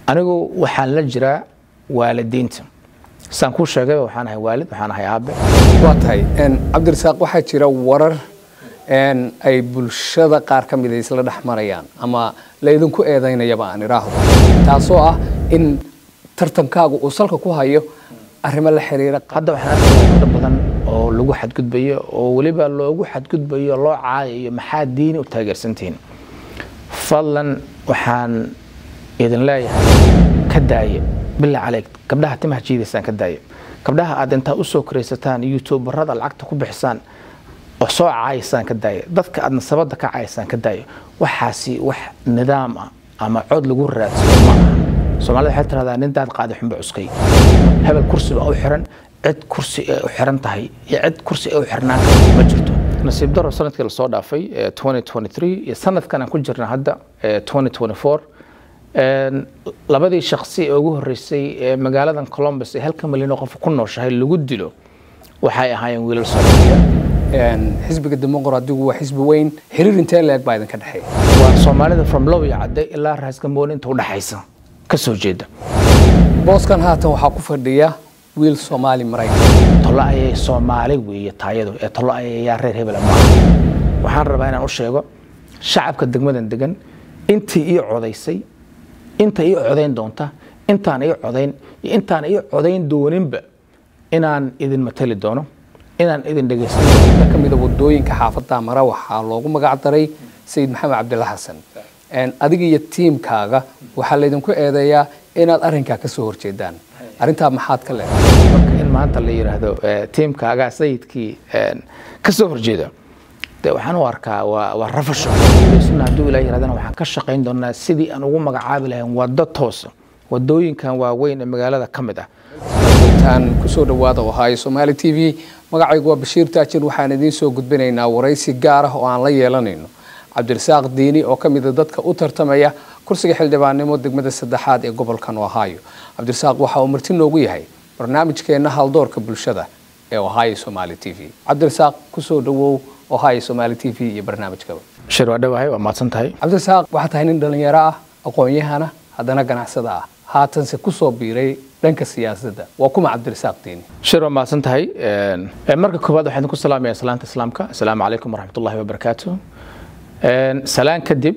anigu waxaan la jiraa waalidiinta saan kuu sheegay waxaan ahay waalid waxaan ahay aabe waa tahay cabdirasaaq waxaa jira warar ay bulshada qaar ka mida isla dhex marayaan ama laydinku eedaynayaba aan idhaahdo taasoo ah in tartankaagu uu salka ku hayo arrimo la xiriira hadda waxaan arkayaa dad badan oo lagu xadgudbayo oo weliba loogu xadgudbayo loo caayayo maxaa diini u taageersantihiin fadlan waxaan idin leeyahay ka daaya bilaa caleyk gabdhaha timaha jiidaysaan ka daaya gabdhaha aad intaa usoo koraysataan youtuberada lacagta ku bixisaan oo soo caayaysaan ka daaya dadka aad nasabada ka caayaysaan ka daaya waxaasi wax nidaam ah ama cod lagu raadsado ma aha soomaalida waxay tiraahdaa nin daad qaadi xunba cuskay hebel kursi baa u xiran cid kursi ay u xiran tahay iyo cid kursi ay u xirnaan karta ma jirto nasiib daro sanadkii lasoo dhaafay 2023 iyo sanadkan aan ku jirna hadda 2024 labadii shaksi ee ugu horeysay ee magaaladan columbus ee halka milyan oo qof ku nooshahay lagu dilo waxay ahaayeen wiilal soomaaliyeed xisbiga dimuqraadigu waa xisbi weyn xiriir intee leeg baa idinka dhexeeya waa soomaalida from low iyo cadde ilaa raasgambooni inta udhaxaysa ka soo jeeda booskan haatan waxaa ku fadhiya wiil soomaali maraykan tolo ayay soomaali weeye taayadu ee tolo ayayaa reer hebela maaha waxaan rabaa inaan u sheego shacabka degmadan degan intii ii codaysay inta ii codayn doonta intaan ii codayn iyo intaan ii codayn dooninba inaan idin matali doono inaan idin dhegaysan doono ka mida wadooyinka xaafadda mara waxaa loogu magac daray sayid maxamed cabdilla xasan adiga iyo tiimkaaga waxaa laydinku eedeeyaa inaad arrinkaa ka soo horjeedaan arrintaa maxaad ka leedahay marka in maanta la yidhaahdo tiimkaagaa sayidkii ka soo horjeeda de waxaan u arkaa waa waa rafasho suna hadduu ilaa yirahdana waxaan ka shaqayn doonaa sidii aan ugu magacaabi lahayn waddo toosa wadooyinkan waaweyn ee magaalada ka mid ah tan kusoo dhawaada ohaayo somaali t v magacaygu waa bashiir taajir waxaan idiin soo gudbinaynaa waraysi gaar ah oo aan la yeelanayno cabdirasaaq diini oo ka mida dadka u tartamaya kursiga xildhibaannimo degmada saddexaad ee gobolkan ohaayo cabdirasaaq waxa uu marti noogu yahay barnaamijkeenna haldoorka bulshada ee ohaayo somaali t v cabdirasaaq kusoo dhawow ohaayo somaali t v iyo barnaamijkaba shir waa dhawahay waa mahadsan tahay cabdirasaaq waxaa tahay nin dhallinyaro ah aqoon-yahana haddana ganacsada ah haatanse kusoo biiray dhanka siyaasadda waa kuma cabdirasaaq diini shir waa mahadsan tahay marka koowaad waxaan idinku salaamaya salaanta islaamka asalaamu calaykum waraxmat ullahi wabarakaatu salaan kadib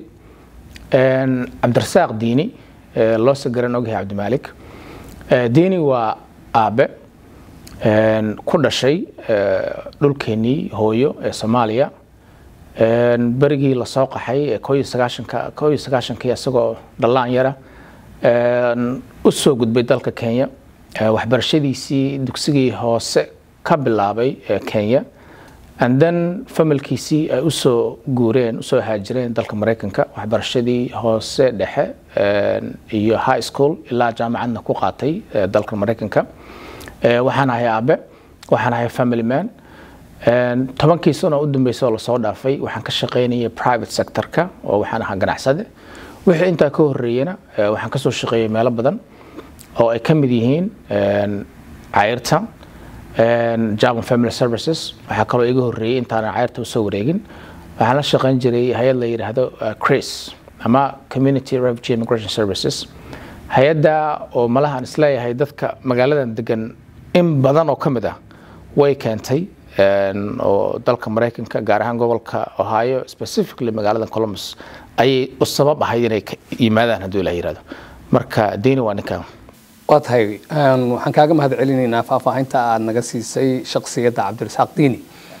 cabdirasaaq diini loo sagaran ogyahay cabdimaalik diini waa aabe ku dhashay dhulkeenii hooyo ee soomaaliya berigii lasoo qaxay koo iyo sagaashanka koo iyo sagaashankii isagoo dhallaan yara u soo gudbay dalka kenya waxbarashadiisii dugsigii hoose ka bilaabay kenya and then familkiisii ay usoo guureen usoo haajireen dalka maraykanka waxbarashadii hoose dhexe iyo high school ilaa jaamacadna ku qaatay dalka maraykanka waxaan ahay aabe waxaan ahay family man tobankii sano u dambeysay oo lasoo dhaafay waxaan ka shaqaynayay private sectorka oo waxaan ahaa ganacsade wixii intaa ka horeeyena waxaan kasoo shaqeeyay meelo badan oo ay ka mid yihiin cayrta javan family services waxaa kaloo iga horeeyey intaanan cayrta usoo wareegin waxaan la shaqayn jiray hay-ad la yidhaahdo cris ama community refugee immigration services hay-adda oo malahaan isleeyahay dadka magaaladan degan in badan oo ka mid ah way keentay oo dalka maraykanka gaar ahaan gobolka ohio specifically magaalada columbus ayay u sabab ahayd inay yimaadaan hadduu ilah yirahdo marka diini waa ninkan waa tahay waxaan kaaga mahad celinaynaa faahfaahinta aad naga siisay shaksiyadda cabdirasaaq diini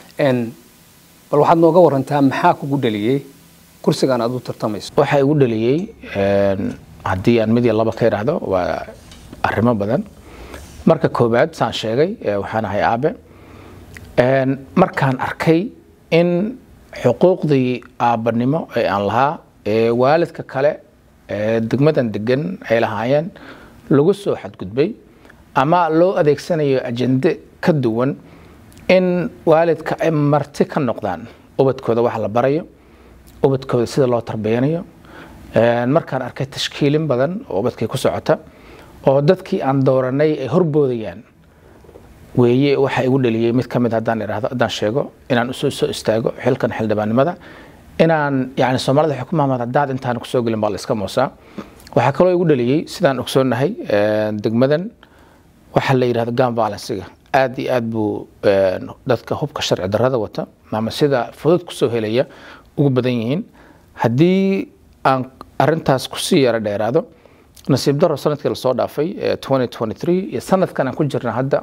bal waxaad nooga warantaa maxaa kugu dhaliyey kursigan aad u tartamayso waxaa igu dhaliyey haddii aan mid iyo laba ka idhaahdo waa arrimo badan marka koowaad saan sheegay waxaan ahay aabe markaan arkay in xuquuqdii aabbanimo ee aan lahaa ee waalidka kale ee degmadan degan ay lahaayeen lagu soo xadgudbay ama loo adeegsanayo ajende ka duwan in waalidka ay marti ka noqdaan ubadkooda wax la barayo ubadkooda sida loo tarbiyanayo markaan arkay tashkiilin badan oo ubadkay ku socota oo dadkii aan dooranay ay horboodayaan weeye waxa igu dhaliyey mid ka mid haddaan idhaahdo haddaan sheego inaan usoo soo istaago xilkan xildhibaannimada inaan yani soomaalida waxay ku maamad haddaad intaan kusoo gelin baa la iska moosaa waxaa kaloo igu dhaliyey sidaan ogsoonnahay degmadan waxaa la yidhahda gun violencega aad iyo aad buu dadka hubka sharci darrada wata ama sida fudud kusoo helaya ugu badan yihiin haddii aan arintaas kusii yaro dheeraado nasiib daro sanadkii lasoo dhaafay iyo sanadkan aan ku jirna hadda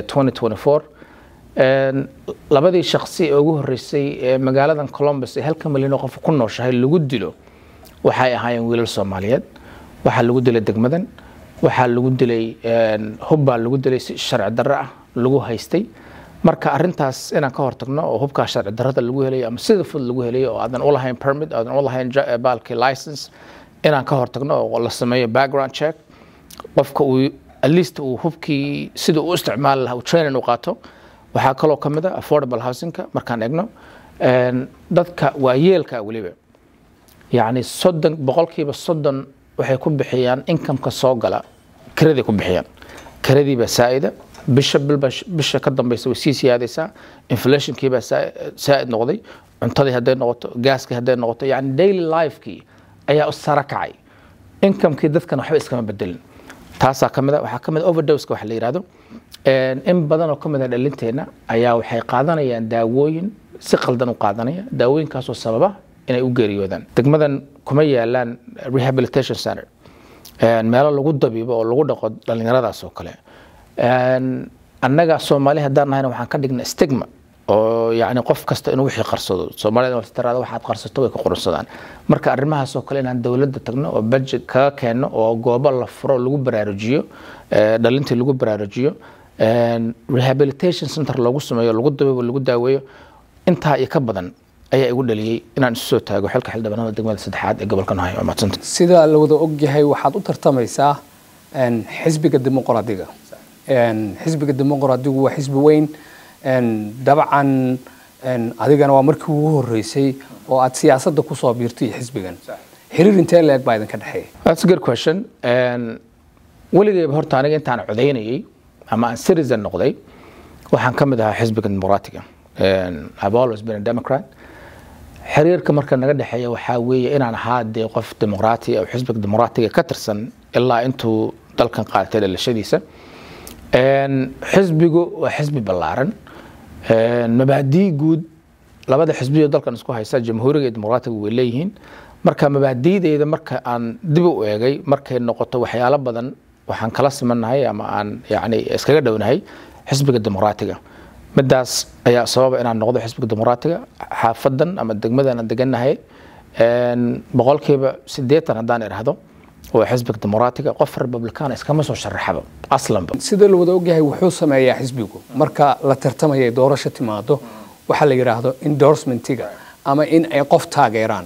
labadii shaksi ee ugu horeysay ee magaaladan colombus ee halka milyan oo qof ku nooshahay lagu dilo waxay ahaayeen wiilal soomaaliyeed waxaa lagu dilay degmadan waxaa lagu dilay hubbaa lagu dilay si sharci darro ah lagu haystay marka arintaas inaan ka hortagno oo hubkaa sharci darrada lagu helayo ama sida fudud lagu helayo oo aadan ulahayn permit aadan ulahayn baalkii license inaan ka hortagno oo la sameeyo background check qofka uu at least uu hubkii sida uu isticmaali lahaa uu training u qaato waxaa kaloo ka mid a affordable housingka markaan egno dadka waayeelka weliba yacni soddon boqolkiiba soddon waxay ku bixiyaan inkameka soo gala kiraday ku bixiyaan kiradiibaa saa'ida bisha bilba bisha ka dambeysa way sii siyaadaysaa inflationkiibaa saa'id noqday cuntadii hadday noqoto gaaskii hadday noqoto yacni daily lifekii ayaa u sara kacay inkamekii dadkan waxba iskama bedelin taasaa ka mid a waxaa ka mid a overdoska waxa la yidhahdo in badan oo ka mid a dhalinteenna ayaa waxay qaadanayaan daawooyin si qaldan u qaadanaya daawooyinkaasoo sababa inay u geeriyoodaan degmadan kuma yaalaan rehabilitation center meelo lagu dabiibo oo lagu dhaqo dhallinyaradaas oo kale annaga soomaali haddaan nahayna waxaan ka dhignay stigma oo yani qof kasta inuu wixii qarsado soomaalida tiraada waxaad qarsato way ka qorsadaan marka arrimahaas oo kale inaan dowladda tagno oo budget kaga keenno oo goobo la furo lagu baraarujiyo dhalintii lagu baraarujiyo rehabilitation center loogu sameeyo lagu dabiibo lagu daaweeyo intaa iyo ka badan ayaa igu dhaliyey inaan isu soo taago xilka xildhibaanada degmada saddexaad ee gobolka nahay waa mahadsanta sida la wada ogyahay waxaad u tartamaysaa xisbiga dimuqraadiga xisbiga dimuqraadigu waa xisbi weyn dabcan adigana waa markii ugu horeysay oo aad siyaasadda kusoo biirtay xisbigan xiriir intee leeg baa idinka dhexeeya That's a good question. weligayba horta aniga intaan codaynayay ama aan citizen noqday waxaan ka mid ahaa xisbiga dimuqraatiga I've always been a Democrat xiriirka marka naga dhexeeya waxaa weeye inaan ahaa dee qof dimuqraati oo xisbiga dimuqraatiga ka tirsan ilaa intuu dalkan qaadatay dhalashadiisa xisbigu waa xisbi ballaaran mabaadii guud labada xisbiyo dalkan isku haysta jamhuuriga iyo dimuqraatiga way leeyihiin marka mabaadiideyda marka aan dib u eegay markay noqoto waxyaalo badan waxaan kala simannahay ama aan yani iskaga dhownahay xisbiga dimuqraatiga midaas ayaa sababa inaan noqdo xisbiga dimuqraatiga xaafadan ama degmadan aan degannahay boqolkiiba sideetan haddaan idhaahdo waa xisbiga dimuqraatiga qof republicana iskama soo sharaxaba aslanba sida la wada ogyahay wuxuu sameeyaa xisbigu marka la tartamaya doorasho timaado waxaa la yidhaahdo endorsementiga ama in ay qof taageeraan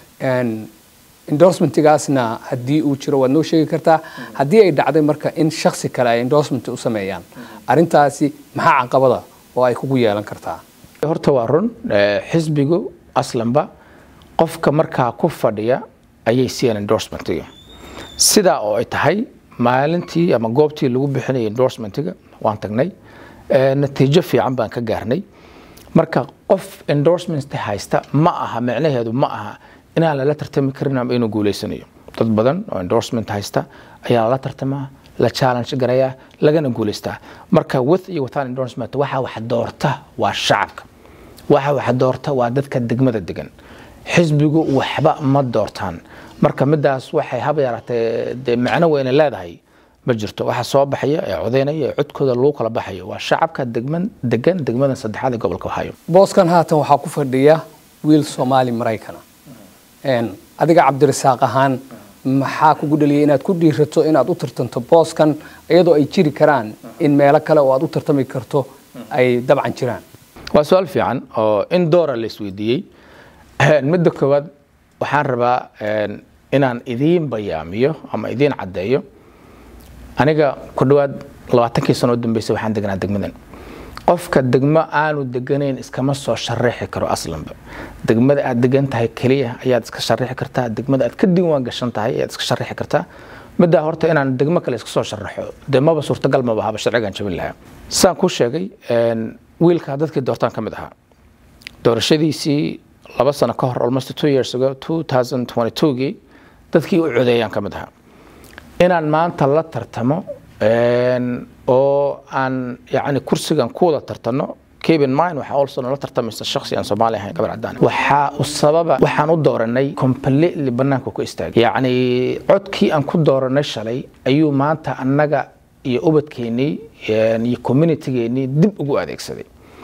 endorsementigaasna haddii uu jiro waad noo sheegi kartaa haddii ay dhacday marka in shaksi kale ay endorsement u sameeyaan arrintaasi maxaa caqabada oo ay kugu yeelan kartaa horta waa run xisbigu aslanba qofka markaa ku fadhiya ayay siiyaan endorsementiga sidaa oo ay tahay maalintii ama goobtii lagu bixinayay endorsementiga waan tagnay natiijo fiican baan ka gaarnay marka qof endorsement haysta ma aha micnaheedu ma aha inaan lala tartami karin ama inuu guuleysanayo dad badan oo endorsement haysta ayaa lala tartamaa la challenge garayaa lagana guuleystaa marka with iyo without endorsement waxa wax doorta waa shacabka waxa wax doorta waa dadka degmada degan xisbigu waxba ma doortaan marka midaas waxay haba yaraatee dee macno weyne leedahay ma jirto waxa soo baxaya ee codeynaya ee codkooda lagu kala baxayo waa shacabka degman degan degmadan saddexaad ee gobolka ohio booskan haatan waxaa ku fadhiya wiil soomaali maraykana adiga cabdirasaaq ahaan maxaa kugu dhaliyay inaad ku dhiirato inaad u tartanto booskan iyadoo ay jiri karaan in meelo kale oo aad u tartami karto ay dabcan jiraan waa su-aal fiican oo in doora la isweydiiyey midda koowaad waxaan rabaa inaan idiin bayaamiyo ama idiin caddeeyo aniga ku dhowaad labaatankii sano u dambeysay waxaan deganaa degmadan qofka degmo aanu deganayn iskama soo sharaxi karo aslanba degmada aad degan tahay keliya ayaad iska sharaxi kartaa degmada aad ka diiwaan gashan tahay ayaad iska sharaxi kartaa middaa horta inaan degmo kale iska soo sharaxo dee maba suurtagal maba haba sharcigan jabin lahaa saan kuu sheegay wiilkaa dadkii doortaan ka mid ahaa doorashadiisii laba sano ka hor almost two years ago two thousand twenty two-gii dadkii u codeeyaan ka mid ahaa inaan maanta la tartamo oo aan yani kursigan ku wada tartano keep in mind waxaa also nala tartamaysa shakhsi aan soomaali ahayn gabar cadaan waxaa u sababa waxaan u dooranay completely banaanka ku istaagay yacni codkii aan ku dooranay shalay ayuu maanta annaga iyo ubadkeennii iyo communitygeenii dib ugu adeegsaday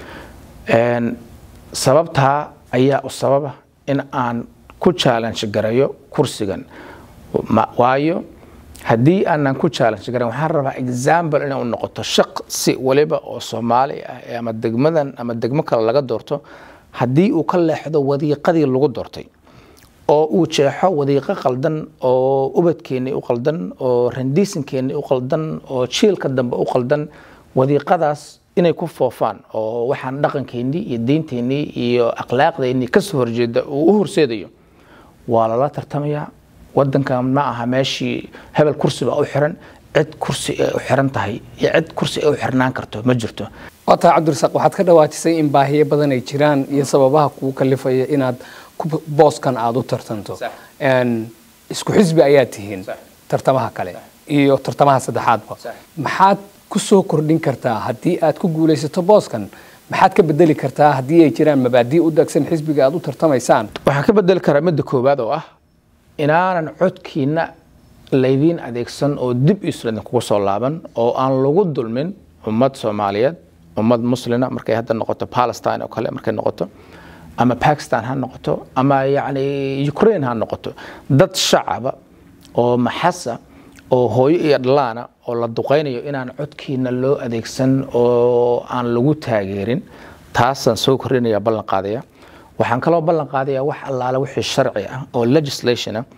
sababtaa ayaa u sababa in aan ku challenge garayo kursigan waayo haddii aanan ku challenge garan waxaan rabaa example inay u noqoto shaqsi waliba oo soomaali ah ama degmadan ama degmo kale laga doorto haddii uu ka leexdo wadiiqadii lagu doortay oo uu jeexo wadiiqo qaldan oo ubadkeennii u qaldan oo randiisankeennii u qaldan oo jiilka dambe u qaldan wadiiqadaas inay ku foofaan oo waxaan dhaqankeennii iyo diinteennii iyo akhlaaqdeennii kasoo horjeeda uu u horseedayo waa lala tartamayaa wadankan ma aha meeshii hebel kursi baa u xiran cid kursi ay u xiran tahay iyo cid kursi ay u xirnaan karto ma jirto waa tahay cabdirasaaq waxaad ka dhawaajisay in baahiyo badan ay jiraan iyo sababaha kugu kalifaya inaad booskan aada u tartanto isku xisbi ayaad tihiin tartamaha kale iyo tartamaha saddexaadba maxaad ku soo kordhin kartaa haddii aad ku guulaysato booskan maxaad ka bedeli kartaa haddii ay jiraan mabaadii u dagsan xisbiga aad u tartamaysaan waxaan ka bedeli karaa midda koowaad oo ah inaanan codkiina laydiin adeegsan oo dib islan kugu soo laaban oo aan lagu dulmin ummad soomaaliyeed ummad muslina markay hadda noqoto palestine oo kale markay noqoto ama bakistan ha noqoto ama yacni ukraine ha noqoto dad shacaba oo maxasa oo hooyo iyo dhalaana oo la duqaynayo inaan codkiina loo adeegsan oo aan lagu taageerin taasaan soo kordhinaya ballan qaadaya waxaan kaloo ballan qaadayaa wax allaale wixii sharci ah oo legislation ah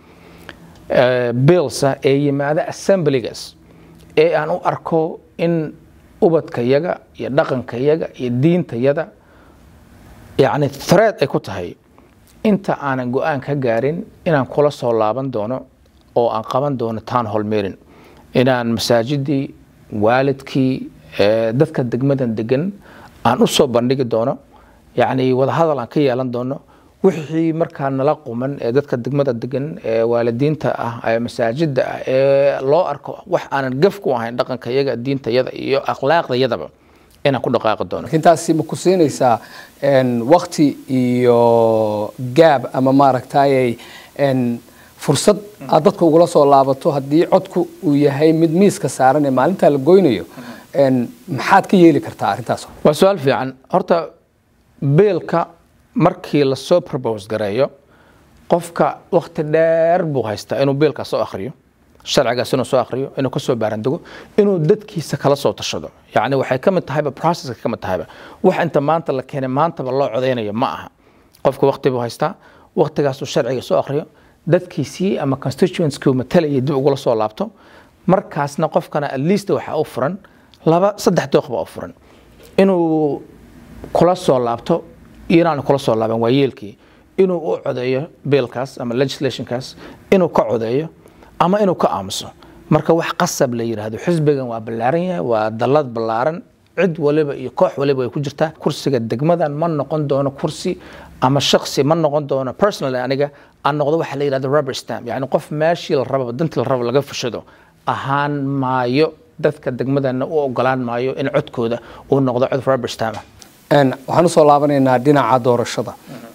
billsa ee yimaada assemblygas ee aan u arko in ubadkayaga iyo dhaqankayaga iyo diintayada yacni thread ay ku tahay inta aanan go-aan ka gaarin inaan kula soo laaban doono oo aan qaban doono town hall meeting inaan masaajidii waalidkii dadka degmadan degan aan u soo bandhigi doono yacni wadahadal aan ka yeelan doono wixii markaa nala quman ee dadka degmada degan ee waalidiinta ah ee masaajida ah ee loo arko wax aanan gaf ku ahayn dhaqankayaga diintayada iyo akhlaaqdayadaba inaan ku dhaqaaqi doono intaasi ma ku siinaysaa wakti iyo gaab ama maaragtay fursad aad dadka ugula soo laabato haddii codku uu yahay mid miiska saaran ee maalintaa la goynayo maxaad ka yeeli kartaa arrintaas waa su-aal fiican horta beelka markii lasoo probose gareeyo qofka wakti dheer buu haystaa inuu beelkaas soo akhriyo sharcigaas inuu soo akhriyo inuu kasoo baarandego inuu dadkiisa kala soo tashado yacni waxay ka mid tahayba processka ka mid tahayba wax inta maanta la keenay maantaba loo codeynayo ma aha qofka wakti buu haystaa waktigaasuu sharciga soo akhriyo dadkiisii ama constituentkii matalaya dib ugula soo laabto markaasna qofkana at least waxaa u furan laba saddex dooq baa u furan inuu kula soo laabto iyo inaanu kula soo laaban waa yeelkii inuu u codeeyo biilkaas ama legislationkaas inuu ka codeeyo ama inuu ka aamuso marka wax qasab la yidhaahdo xisbigan waa ballaaran yahay waa dallad ballaaran cid waliba iyo koox waliba ay ku jirtaa kursiga degmadan ma noqon doono kursi ama shaksi ma noqon doono personally aniga aan noqdo waxa la yidhahdo rubber stamp yacni qof meeshii la rababa dantii la raba laga fushado ahaan maayo dadka degmadana u ogolaan maayo in codkooda uu noqdo cod rubber stamp waxaan usoo laabanaynaa dhinaca doorashada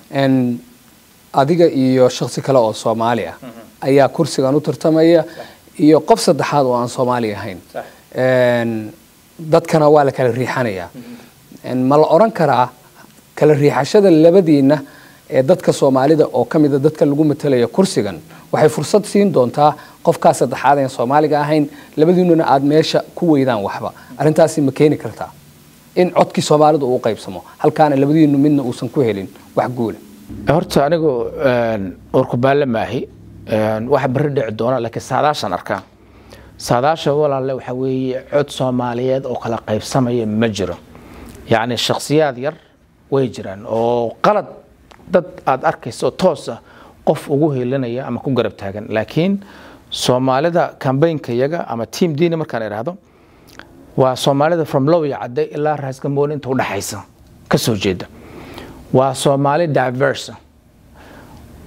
adiga iyo shaksi kale oo soomaali ah ayaa kursigan u tartamaya iyo qof saddexaad oo aan soomaali ahayn dadkana waa la kala riixanayaa ma la odran karaa kala riixashada labadiina ee dadka soomaalida oo ka mida dadka lagu matalaya kursigan waxay fursad siin doontaa qofkaa saddexaad aan soomaaliga ahayn labadiinuna aada meesha ku weydaan waxba arrintaasi ma keeni kartaa in codkii soomaalidu uu qaybsamo halkaana labadiinu midna uusan ku helin wax guula horta anigu urkubaalle maahi waxa berri dhici doona laakiin saadaashaan arkaa saadaasha walaalle waxaa weeye cod soomaaliyeed oo kala qaybsamaya ma jiro yacni shakhsiyaad yar way jiraan oo qalad dad aada arkayso toos ah qof ugu helinaya ama ku garab taagan laakiin soomaalida kambaynka yaga ama team dini markaan idhaahdo waa soomaalida from lowya cadde ilaa raasgamoon inta udhaxaysa ka soo jeeda waa soomaali diversa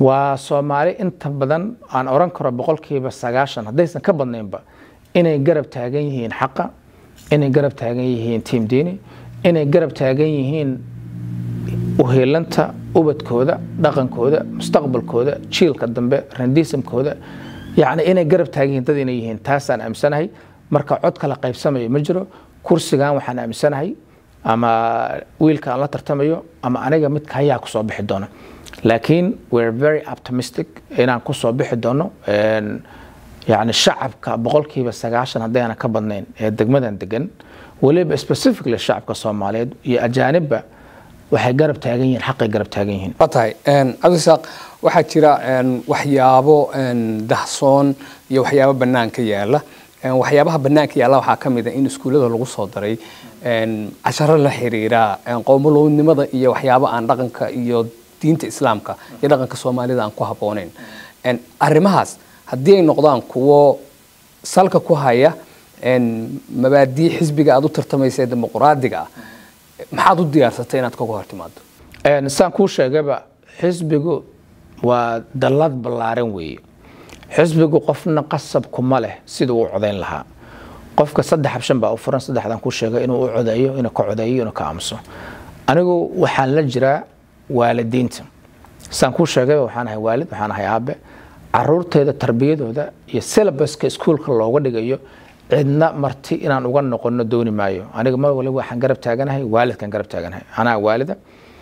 waa soomaali inta badan aan oran karo boqolkiiba sagaashan haddaysan ka badnaynba inay garab taagan yihiin xaqa inay garab taagan yihiin tiim diini inay garab taagan yihiin uheelanta ubadkooda dhaqankooda mustaqbalkooda jiilka dambe randiisamkooda yacni inay garab taagan yihiin dad inay yihiin taasaan aaminsanahay marka cod kala qaybsamayo ma jiro kursigan waxaan aaminsanahay ama wiilka aan la tartamayo ama aniga midka hayaa kusoo bixi doona laakiin we're very optimistic inaan kusoo bixi doono yani shacabka boqolkiiba sagaashan haddayna ka badnayn ee degmadan degan weliba specifically shacabka soomaaliyeed iyo ajaanibba waxay garab taagan yihiin xaqay garab taagan yihiin waa tahay cabdisaaq waxaa jira waxyaabo dahsoon iyo waxyaabo banaanka yaala waxyaabaha banaanka yaalla waxaa ka mid a in iskuullada lagu soo daray casharo la xiriira qowmolownimada iyo waxyaabo aan dhaqanka iyo diinta islaamka iyo dhaqanka soomaalida aan ku habboonayn arrimahaas haddii ay noqdaan kuwo salka ku haya mabaadii xisbiga aad u tartamaysa ee dimuqraadiga ah maxaad u diyaarsatay inaad kaga hor timaado saan kuu sheegaba xisbigu waa dallad ballaaran weeye xisbigu qofna qasab kuma leh siduu u codayn lahaa qofka saddex habshan baa u furan saddexdan kuu sheegay inuu u codeeyo inuu ka codeeyo inuu ka aamuso anigu waxaan la jiraa waalidiinta saan kuu sheegayba waxaan ahay waalid waxaan ahay aabe caruurteeda tarbiyadooda iyo syllabuska iskuulka looga dhigayo cidna marti inaan uga noqono dooni maayo aniga mar waliba waxaan garab taaganahay waalidkan garab taaganahay anaa waalida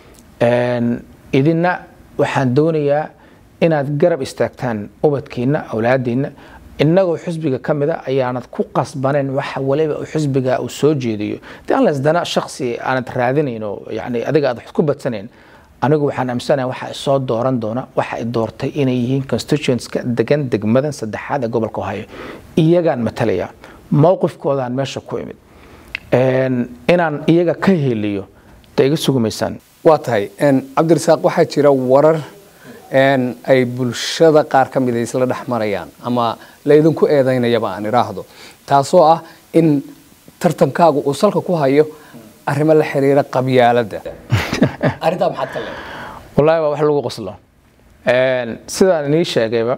idina waxaan doonayaa inaad garab istaagtaan ubadkiina awlaadiina inagoo xisbiga ka mida ayaanad ku qasbanayn waxa waliba xisbiga uu soo jeediyo de aan lasdana shaksi aanad raadinayn oo yani adiga aad wax ku badsanayn anigu waxaan aaminsanahay waxa soo dooran doona waxa ay doortay inay yihiin constituentska degan degmadan saddexaad ee gobolka ohio iyagaan matalaya mowqifkoodaan meesha ku imid inaan iyaga ka heliyo da iga sugumaysaan waa tahay cabdirasaaq waxaa jira warar ay bulshada qaar ka mid a isla dhex marayaan ama laydinku eedaynayaba aan idhaahdo taasoo ah in tartankaagu uu salka ku hayo arrimo la xiriira qabyaaladda arrintaa maxaad ka leedahay wallaahi waa wax lagu qoslo sidaan inii sheegayba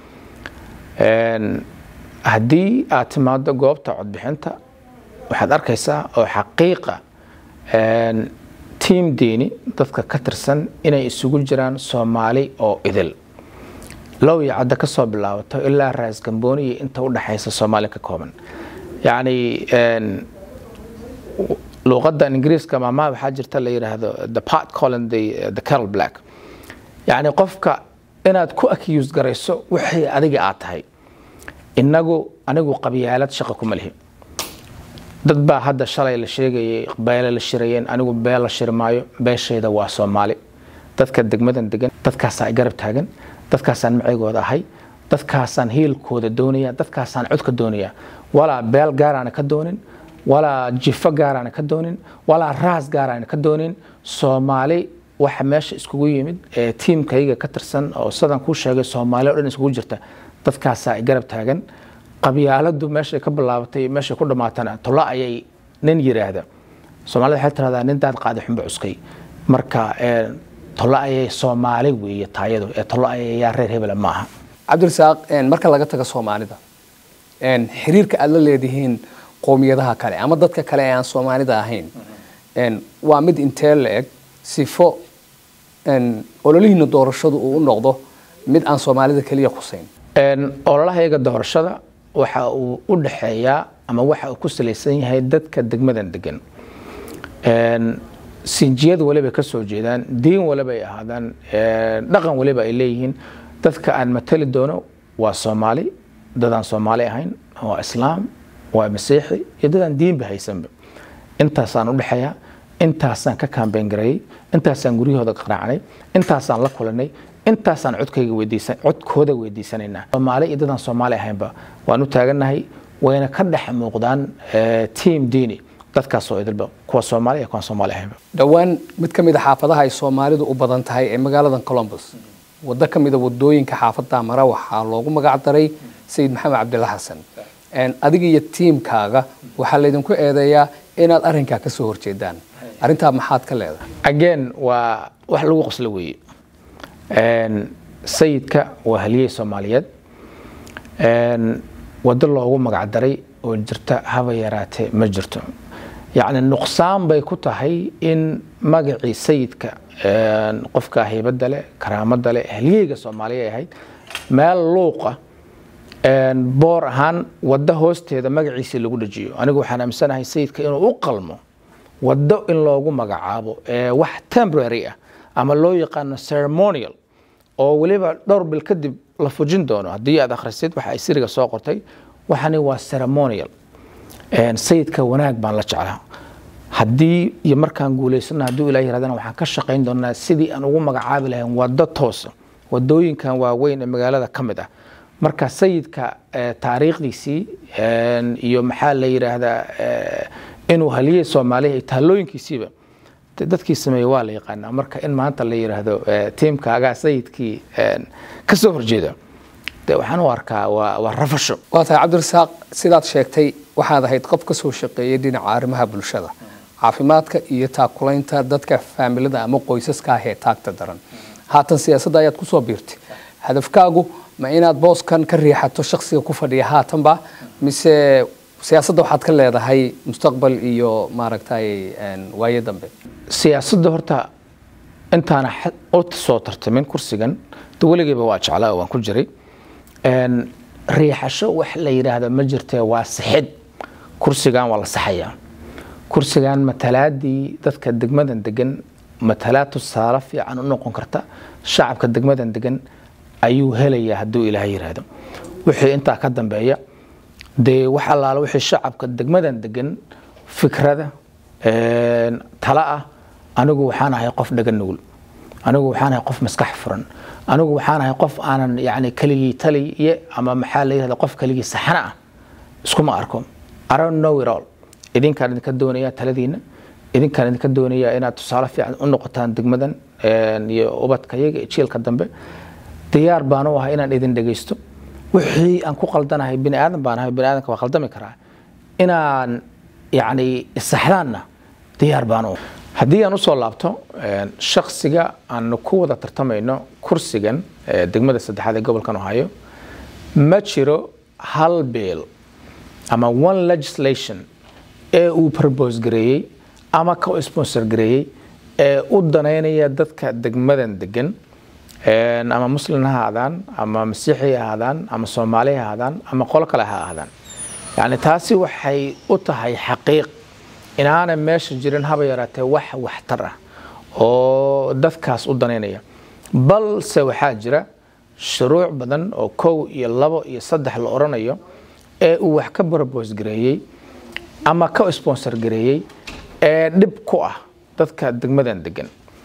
haddii aad timaado goobta codbixinta waxaad arkaysaa oo xaqiiqa tiim diini dadka ka tirsan inay isugu jiraan soomaali oo idil low iyo cadda ka soo bilaabato ilaa raas gambooni iyo inta u dhaxaysa soomaali ka kooban yacni luuqadda ingiriiska maamaha waxaa jirta la yidhaahdo the part colin the, the carol black yacni qofka inaad ku accuse garayso wixii adiga aad tahay inagu anigu qabyaalad shaqa kuma lihi dad baa hadda shalay la sheegayay beele la shirayeen anigu beel la shiri maayo beeshayda waa soomaali dadka degmadan degan dadkaasaa i garab taagan dadkaasaan macaygooda ahay dadkaasaan hiilkooda doonaya dadkaasaan codka doonaya walaa beel gaaraana ka doonin walaa jifo gaaraana ka doonin walaa raas gaaraana ka doonin soomaali waxa meesha iskugu yimid ee tiimkayga ka tirsan oo sidan kuu sheegay soomaali o dhan iskugu jirta dadkaasaa i garab taagan qabyaaladu meeshay ka bilaabatay meeshay ku dhamaatana tolo ayay nin yiraahda soomaalida waxay tiraahdaa nin daad qaadi xunba cuskay marka tolo ayay soomaali weeye taayadu ee tolo ayay yaa reer hebela maaha cabdirasaaq marka laga tago soomaalida xiriirka aad la leedihiin qowmiyadaha kale ama dadka kale ee aan soomaalida ahayn waa mid intee la eg sifo ololihiina doorashadu uu u noqdo mid aan soomaalida keliya khuseyn ololahayaga doorashada waxa uu u dhaxeeyaa ama waxa uu ku salaysan yahay dadka degmadan degan sinjiyad waliba ka soo jeedaan diin waliba ay ahaadaan dhaqan waliba ay leeyihiin dadka aan matali doono waa soomaali dadaan soomaali ahayn waa islaam waa masiixi iyo dadaan diinba haysanba intaasaan u dhexeeyaa intaasaan ka kaambeyn gareeyey intaasaan guryahooda qaraacnay intaasaan la kulanay intaasaan codkayga weydiisan codkooda weydiisanaynaa soomaali iyo dadaan soomaali ahaynba waan u taagannahay wayna ka dhex muuqdaan tiam diini dadkaasoo idilba kuwa soomaali iyo kuwaan soomaali ahaynba dhowaan mid ka mid a xaafadaha ay soomaalidu u badan tahay ee magaalada colombus waddo ka mid a wadooyinka xaafadda mara waxaa loogu magac daray sayid maxamed cabdilla xasan adiga iyo tiimkaaga waxaa laydinku eedeeyaa inaad arrinkaa ka soo horjeedaan arrintaa maxaad ka leedahay again waa wax lagu qoslo weeye sayidka waa haliyey soomaaliyeed waddo loogu magacdaray oo jirta haba yaraatee ma jirto yacni nuqsaan bay ku tahay in magacii sayidka qofka haybadda leh karaamada leh haliyeyga soomaaliya ay ahayd meel luuqa boor ahaan waddo hoosteeda magaciisii lagu dhajiyo anigu waxaan aaminsanahay sayidka inuu u qalmo waddo in loogu magacaabo wax temporary ah ama loo yaqaano ceremonial oo weliba dhowr bil kadib la fujin doono haddii aad akhrisid waxa ay siriga soo qortay waxani waa ceremonial sayidka wanaag baan la jeclaa haddii iyo markaan guulaysana hadduu ilah yirahdana waxaan ka shaqayn doonaa sidii aan ugu magacaabi lahayn waddo toosa wadooyinkan waaweyn ee magaalada ka mid ah marka sayidka taariikhdiisii iyo maxaa la yidhaahdaa inuu haliyey soomaaliya iyo taallooyinkiisiiba dadkii sameeyey waa la yaqaanaa marka in maanta la yidhaahdo tiimkaagaa sayidkii ka soo horjeeda de waxaan u arkaa waa waa rafasho waa tahay cabdirasaaq sidaad sheegtay waxaad ahayd qof ka soo shaqeeyay dhinaca arrimaha bulshada caafimaadka iyo taakulaynta dadka faamilada ama qoysaska ah ee taagta daran haatan siyaasadda ayaad ku soo biirtay hadafkaagu ma inaad booskan ka riixato shaksiga ku fadhiya haatanba mise siyaasadda waxaad ka leedahay mustaqbal iyo maaragtay waayo dambe siyaasadda horta intaana u soo tartamin kursigan de weligeyba waa jeclaa oo waan ku jiray riixasho wax la yidhaahdo ma jirtee waa sixid kursigan waa la saxayaa kursigan matalaadii dadka degmadan degan matalaad tusaale fiican u noqon karta shacabka degmadan degan ayuu helayaa hadduu ilaahay yidhaahdo wixii intaa ka dambeeya dee wax allaala wixii shacabka degmadan degan fikrada tala ah anigu waxaan ahay qof dhaga nugul anigu waxaan ahay qof maskax furan anigu waxaan ahay qof aanan yani keligii taliye ama maxaa la yirahda qof keligii saxana ah iskuma arko I don't know it all idinkaan idinka doonayaa taladiina idinkaan idinka doonayaa inaad tusaale fiican u noqotaan degmadan iyo ubadka iyaga iyo jiilka dambe diyaar baan u ahay inaan idin dhegeysto wixii aan ku qaldanahay bini aadan baan ahay bini aadanka waa qaldami karaa inaan yani isaxdaanna diyaar baan u haddii aan usoo laabto shaksiga aanu ku wada tartamayno kursigan degmada saddexaad ee gobolkan ohio ma jiro hal biil ama one legislation ee uu propose gareeyey ama ka sponsor gareeyey ee u danaynaya dadka degmadan degan ama muslin ha ahaadaan ama masiixi ha ahaadaan ama soomaali ha ahaadaan ama qolo kale ha ahaadaan yani taasi waxay u tahay xaqiiq inaana meesha jirin haba yaraatee wax waxtar ah oo dadkaas u danaynaya balse waxaa jira shuruuc badan oo kow iyo labo iyo saddex la odhanayo ee uu wax ka propose gareeyey ama ka sponsor gareeyey ee dhib ku ah dadka degmadan degan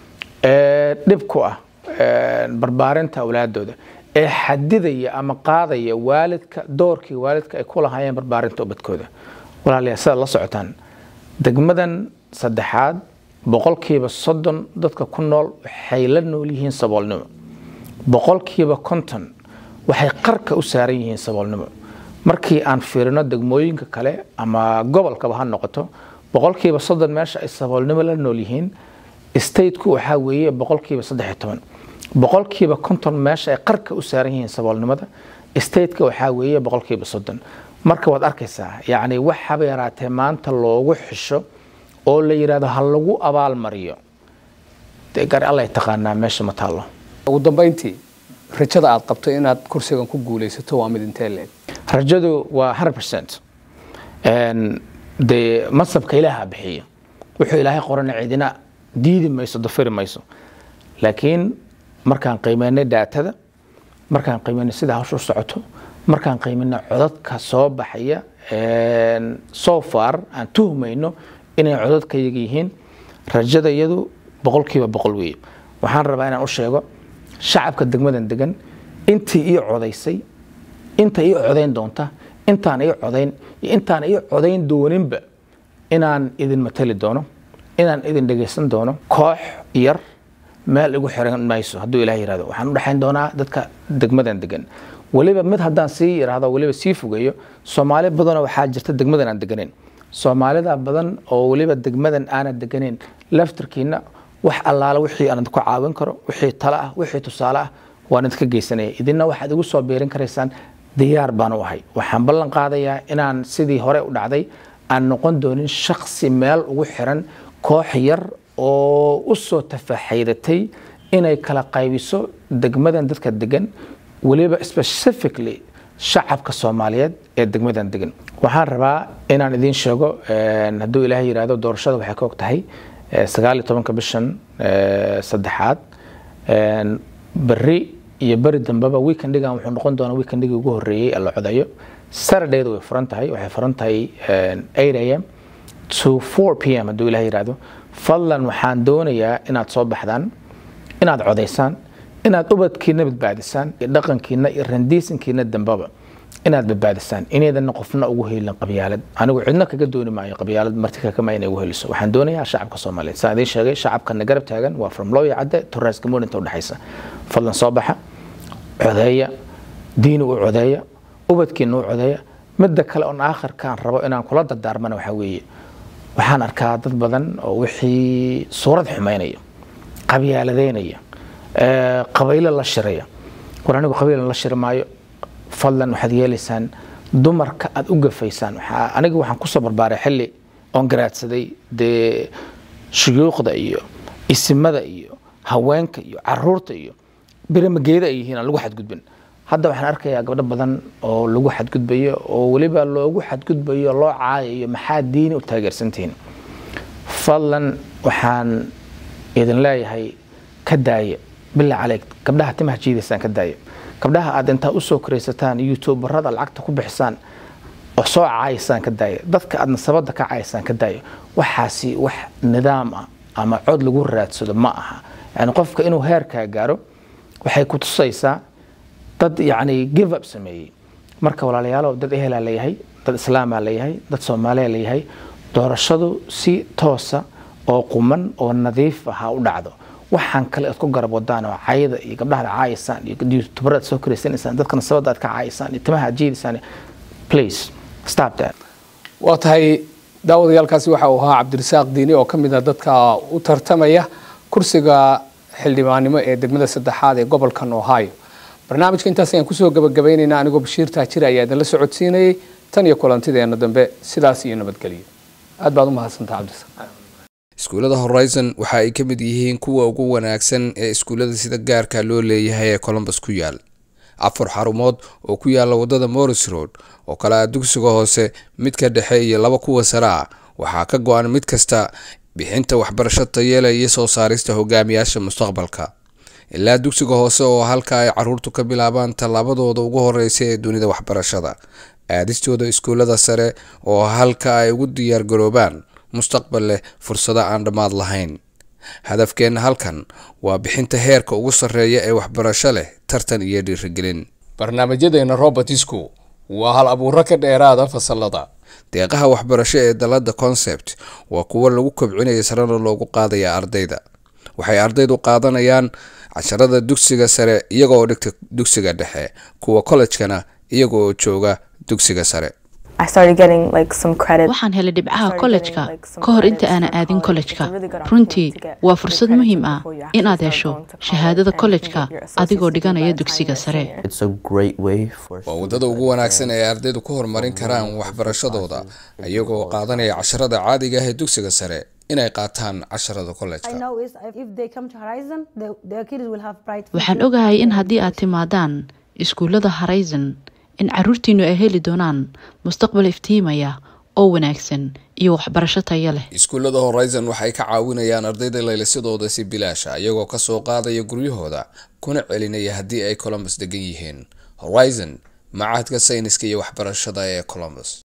ee dhib ku ah barbaarinta awlaadooda ee xadidaya ama qaadaya waalidka doorkii waalidka ay ku lahaayeen barbaarinta ubadkooda walaalayaa sidaad la socotaan degmadan saddexaad boqolkiiba soddon dadka ku nool waxay la nool yihiin saboolnimo boqolkiiba konton waxay qarka u saaran yihiin saboolnimo markii aan fiirino degmooyinka kale ama gobolkaba ha noqoto boqolkiiba soddon meesha ay saboolnimo la nool yihiin stateku waxaa weeye boqolkiiba saddex iyo toban boqolkiiba konton meesha ay qarka u saaran yihiin saboolnimada stateka waxaa weeye boqolkiiba soddon marka waad arkaysaa yacni wax haba yaraatee maanta loogu xisho oo la yidhahdo ha lagu abaalmariyo dee gar allay taqaanaa meesha ma taallo ugu dambayntii rajada aad qabto inaad kursigan ku guulaysato waa mid intee leeg rajadu waa 100% dee masabka ilaaha bixiya wuxuu ilaahay qorana cidina diidi mayso dafiri mayso laakiin markaan qiimeynay daatada markaan qiimeynay sida hawshu u socoto markaan qiimeynay codadka soo baxaya so far aan tuhmayno inay codadka yaga yihiin rajada iyadu boqolkiiba boqol weeye waxaan rabaa inaan u sheego shacabka degmadan degan intii ii codaysay inta ii codayn doonta intaan ii codayn iyo intaan ii codayn dooninba inaan idin matali doono inaan idin dhegaysan doono koox yar meel igu xiran mayso hadduu ilaah yirahdo waxaan u dhexayn doonaa dadka degmadan degan weliba mid haddaan sii yidhaahdo weliba sii fogeeyo soomaali badanoo waxaa jirta degmadan aan deganeyn soomaalida badan oo weliba degmadan aanan deganeyn laftarkiina wax allaala wixii aan ku caawin karo wixii talo ah wixii tusaale ah waan idinka geysanaya idinna waxaad igu soo biirin karaysaan diyaar baan u ahay waxaan ballan qaadayaa inaan sidii hore u dhacday aan noqon doonin shaksi meel ugu xiran koox yar oo u soo tafaaxaydatay inay kala qaybiso degmadan dadka degan weliba specifically shacabka soomaaliyeed ee degmadan degan waxaan rabaa inaan idiin sheego hadduu ilaahay yidhaahdo doorashada waxay ka og tahay sagaal iyo tobanka bishan saddexaad berri iyo beri dambeba weekendigan wuxuu noqon doonaa weekendigi ugu horreeyey ee la codayo saturday-da way furan tahay waxay furan tahay 8 am to 4 p m hadduu ilahay yidhaahdo fadlan waxaan doonayaa inaad soo baxdaan inaad codaysaan inaad ubadkiina badbaadisaan iyo dhaqankiina iyo randiisankiina dambaba inaad badbaadisaan inaydan qofna ugu helin qabyaalad anigu cidna kaga dooni maayo qabyaalad marti kakama inay ugu heliso waxaan doonayaa shacabka soomaaliyeed saan idiin sheegay shacabkana garab taagan waa from looya cadde to raasgamoon inta udhexaysa fadlan soo baxa codeeya diini u codeeya ubadkiina u codeeya midda kale oon aakhirkaan rabo inaan kula dardaarmana waxaa weeye waxaan arkaa dad badan oo wixii suurad xumaynaya qabyaaladeynaya qabaylo la shiraya war anigu qabiila la shiri maayo fadlan waxaad yeelaysaan dumarka aad u gafaysaan aniga waxaan kusoo barbaaray xilli oon garaadsaday dee shuyuuqda iyo isimada iyo haweenka iyo caruurta iyo biramageeda ay yihiin aan lagu xadgudbin hadda waxaan arkayaa gabdho badan oo lagu xadgudbayo oo weliba loogu xadgudbayo loo caayayo maxaa diini u taageersantihiin fadlan waxaan idin leeyahay ka daaya bilaa caleyg gabdhaha timaha jiidaysaan ka daaya gabdhaha aad intaa usoo koraysataan youtuberada lacagta ku bixisaan oo soo caayaysaan ka daaya dadka aad nasabada ka caayaysaan ka daaya waxaasi wax nidaam ah ama cod lagu raadsado ma aha yani qofka inuu heerkaa gaaro waxay ku tusaysaa dad yani give up sameeyey marka walaalayaalow dad ehelaa leeyahay dad islaamaa leeyahay dad soomaaliya leeyahay doorashadu si toosa oo quman oo nadiif ah ha u dhacdo waxaan kale aad ku garab wadaan oo cayada iyo gabdhaha aad caayisaan iyo youtuberada aad soo koraysanaysaan dadka nasabada aad ka caayisaan iyo timaha aad jiidaysaan please stop that waa tahay daawadayaalkaasi waxa uu ahaa cabdirasaaq diini oo ka mid ah dadka u tartamaya kursiga xildhibaannimo ee degmada saddexaad ee gobolkan ohio barnaamijka intaas ayaan kusoo gabagabaynaynaa anigoo bashiir taajir ayaa idinla socodsiinayay tan iyo kulantideena dambe sidaas iyo nabadgelyo aad baad u mahadsantaha cabdirasaaq iskuullada horizon waxa ay ka mid yihiin kuwa ugu wanaagsan ee iskuullada sida gaarka loo leeyahay ee colombus ku yaal afar xarumood oo ku yaala wadada morris road oo kale ah dugsiga hoose midka dhexe iyo laba kuwa sare ah waxaa ka go-an mid kasta bixinta waxbarasho tayeela iyo soo saarista hogaamiyaasha mustaqbalka ilaa dugsiga hoose oo halka ay caruurtu ka bilaabaan tallaabadooda ugu horeysa ee dunida waxbarashada aadistooda iskuullada sare oo halka ay ugu diyaargaroobaan mustaqbal leh fursado aan dhammaad lahayn hadafkeenna halkan waa bixinta heerka ugu sarreeya ee waxbarasho leh tartan iyo dhiirigelin barnaamijyadeena robertisku waa hal abuuro ka dheeraada fasalada deeqaha waxbarasho ee dalada concept waa kuwo lagu kobcinaya sarena loogu qaadaya ardayda waxay ardaydu qaadanayaan casharada dugsiga sare iyaga oo dhigta dugsiga dhexe kuwa kollejkana iyaga oo jooga dugsiga sare waxaan helay dhibcaha kollejka ka hor inta aanan aadin kollejka runtii waa fursad muhiim ah inaad hesho shahaadada kollejka adigoo dhiganaya dugsiga sare waa waddada ugu wanaagsan ee ardaydu ku horumarin karaan waxbarashadooda iyagoo qaadanaya casharada caadiga ah ee dugsiga sare inay qaataan casharada kollejka waxaan ogahay in haddii aad timaadaan iskuullada horizon in caruurtiinu ay heli doonaan mustaqbal iftiimaya oo wanaagsan iyo waxbarasho tayo leh iskuullada horizon waxay ka caawinayaan ardayda laylisadooda si bilaasha iyagoo kasoo qaadaya guryahooda kuna celinaya haddii ay colombus degan yihiin horizon macahadka sayniska iyo waxbarashada ee colombus